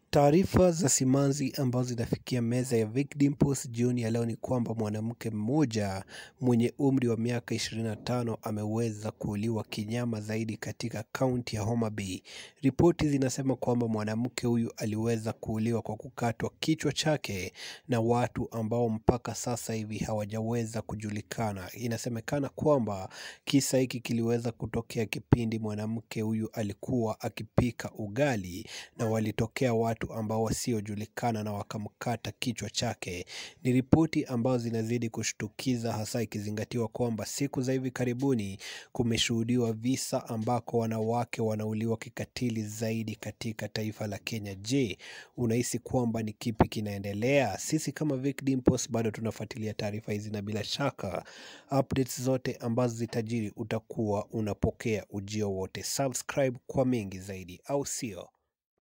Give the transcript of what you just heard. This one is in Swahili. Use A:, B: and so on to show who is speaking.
A: Taarifa za simanzi ambazo zinafikia meza ya Vic Dimples jioni ya leo ni kwamba mwanamke mmoja mwenye umri wa miaka 25 ameweza kuuliwa kinyama zaidi katika kaunti ya Homa Bay. Ripoti zinasema kwamba mwanamke huyu aliweza kuuliwa kwa kukatwa kichwa chake na watu ambao mpaka sasa hivi hawajaweza kujulikana. Inasemekana kwamba kisa hiki kiliweza kutokea kipindi mwanamke huyu alikuwa akipika ugali na walitokea watu ambao wasiojulikana na wakamkata kichwa chake. Ni ripoti ambazo zinazidi kushtukiza, hasa ikizingatiwa kwamba siku za hivi karibuni kumeshuhudiwa visa ambako wanawake wanauliwa kikatili zaidi katika taifa la Kenya. Je, unahisi kwamba ni kipi kinaendelea? Sisi kama Vic Dimples bado tunafuatilia taarifa hizi na bila shaka updates zote ambazo zitajiri utakuwa unapokea ujio wote. Subscribe kwa mengi zaidi, au sio?